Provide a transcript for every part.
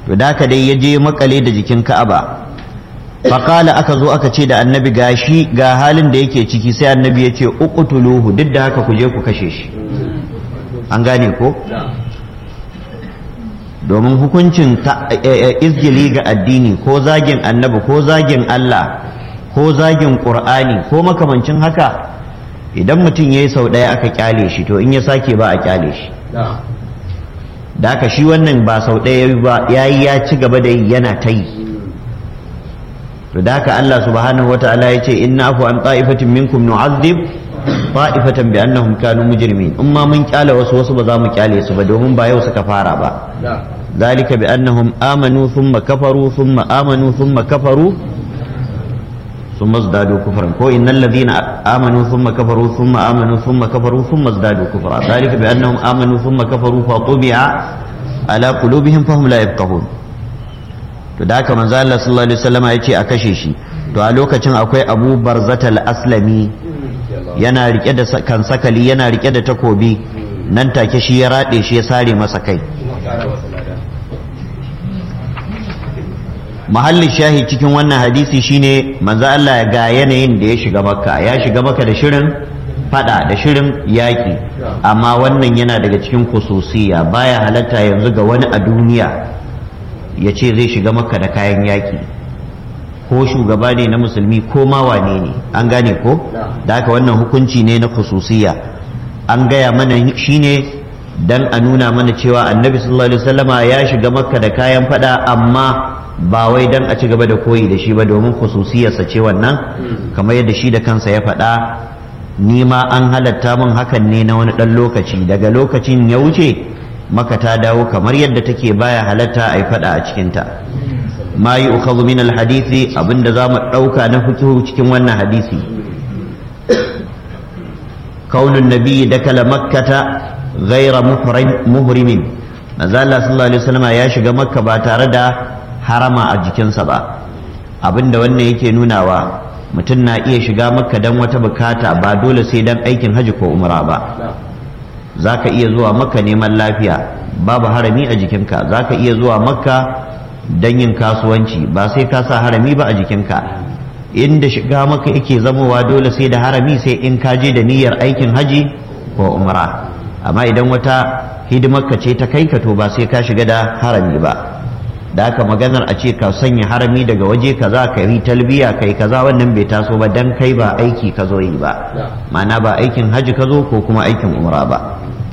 to da ka dai ya je makale da jikin ka'aba faƙala aka zo aka ce da annabi gashi ga halin da yake ciki sai annabi ya ce uqtuluhu duk da haka ku je ku kashe shi an gane ko domin hukuncin izgili ga addini ko zagin annabi ko zagin Allah ko zagin ƙur'ani ko makamancin haka idan mutum ya yi sau ɗaya aka kyale shi to in ya sake ba a kyale shi da haka shi wannan ba sau ɗaya ba ya yi ya ci gaba da yi yana ta yi to da haka Allah subhanahu wa ta'ala ya ce inna afu an ta'ifatin minkum nu'azzib ta'ifatan bi annahum kanu mujrimin in ma mun kyale wasu wasu ba za mu kyale su ba domin ba yau suka fara ba zalika bi annahum amanu thumma kafaru thumma amanu thumma kafaru thumma zdadu kufran ko innal ladhina amanu thumma kafaru thumma amanu thumma kafaru thumma zdadu kufra zalika bi annahum amanu thumma kafaru fa tubi'a ala qulubihim fahum la yafqahun to da haka manzo Allah sallallahu alaihi wasallam ya ce a kashe shi to a lokacin akwai Abu Barzatal Aslami yana rike da kan sakali yana rike da takobi nan take shi ya rade shi ya sare masa kai mahallin shahi cikin wannan hadisi shine manzo Allah ga yanayin da ya shiga makka ya shiga makka da shirin fada da shirin yaki amma wannan yana daga cikin kususiya baya halatta yanzu ga wani a duniya ya ce zai shiga makka da kayan yaki ko shugaba ne na musulmi ko ma wane ne an gane ko da haka wannan hukunci ne na khususiya an gaya mana shine dan a nuna mana cewa annabi sallallahu alaihi wasallama ya shiga makka da kayan fada amma ba wai dan a ci gaba da koyi da shi ba domin khususiyarsa ce wannan kamar yadda shi da kansa ya faɗa ni ma an halatta min hakan ne na wani ɗan lokaci daga lokacin ya wuce maka ta dawo kamar yadda take baya halatta a yi faɗa a cikinta ma yi ukhadhu min alhadisi abinda za mu ɗauka na fikihu cikin wannan hadisi kaunin nabi da kala makkata ghaira muhrimin manzo Allah sallallahu alaihi wasallam ya shiga makka ba tare da harama a jikinsa ba abinda wannan yake nunawa mutum na iya shiga makka dan wata bukata ba dole sai dan aikin haji ko umra ba zaka iya zuwa makka neman lafiya babu harami a jikinka zaka iya zuwa makka don yin kasuwanci ba sai ka sa harami ba a jikinka inda shiga maka yake zamowa dole sai da harami sai in ka je da niyyar aikin haji ko umra amma idan wata hidimarka ce ta kai ka to ba sai ka shiga da harami ba da haka maganar a ce ka sanya harami daga waje kaza ka yi talbiya kai kaza wannan bai taso ba dan kai ba aiki ka zo yi ba ma'ana ba aikin haji ka zo ko kuma aikin umra ba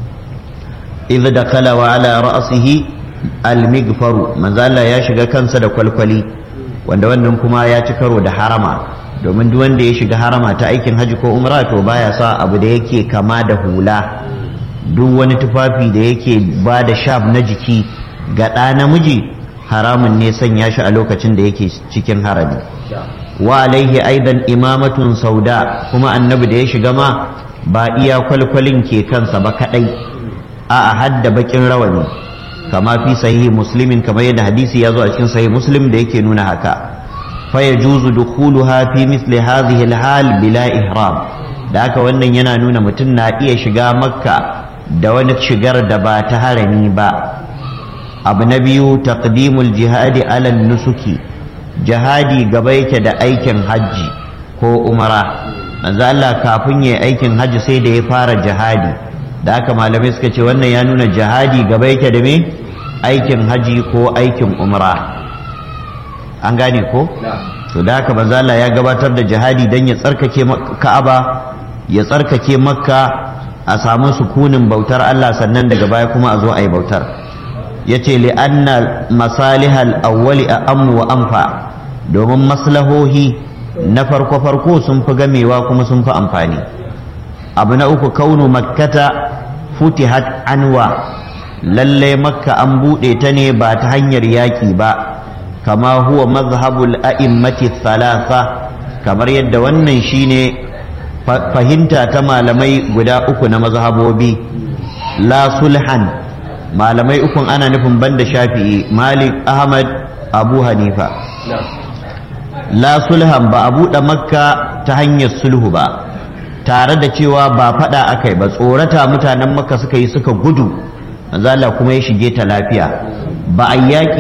idh dakala wa ala ra'sihi almigfaru manzo Allah ya shiga kansa da kwalkwali wanda wannan kuma ya ci karo da harama domin duk wanda ya shiga harama ta aikin haji ko umra to baya sa abu da yake kama da hula duk wani tufafi da yake ba da shaf na jiki ga ɗa namiji haramun ne sanya shi a lokacin da yake cikin harami wa alaihi aidan imamatun sauda kuma annabi da ya shiga ma ba iya kwalkwalin ke kansa ba kadai a hadda bakin rawani kama fi sahihi muslimin kamar yadda hadisi ya zo a cikin sahihi muslim da yake nuna haka fa yajuzu dukhuluha fi misli hadhihi alhal bila ihram da haka wannan yana nuna mutum na iya shiga makka da wani shigar da ba ta harami ba abu na biyu taqdimul jihadi ala nusuki jihadi gaba yake da aikin hajji ko umara manzo Allah kafin yayi aikin hajji sai da ya fara jihadi da haka malamai suka ce wannan ya nuna jihadi gaba yake da me aikin haji ko aikin umra an gane ko to da haka manzo Allah ya gabatar da jihadi dan ya tsarkake Ka'aba ya tsarkake Makka a samu sukunin bautar Allah sannan daga baya kuma a zo a yi bautar yace li anna masalihal awwali a'ammu wa anfa domin maslahohi na farko farko sun fi gamewa kuma sun fi amfani abu na uku kaunu makkata futihat anwa lalle makka an buɗe ta ne ba ta hanyar yaƙi ba kama huwa mazhabul a'immati thalatha kamar yadda wannan shine fahimta ta malamai guda uku na mazhabobi la sulhan malamai ukun ana nufin banda shafi'i malik ahmad abu hanifa la sulhan ba a buɗe makka ta hanyar sulhu ba tare da cewa ba faɗa aka yi ba tsorata mutanen makka suka yi suka gudu manzo Allah kuma ya shige ta lafiya ba a yaƙi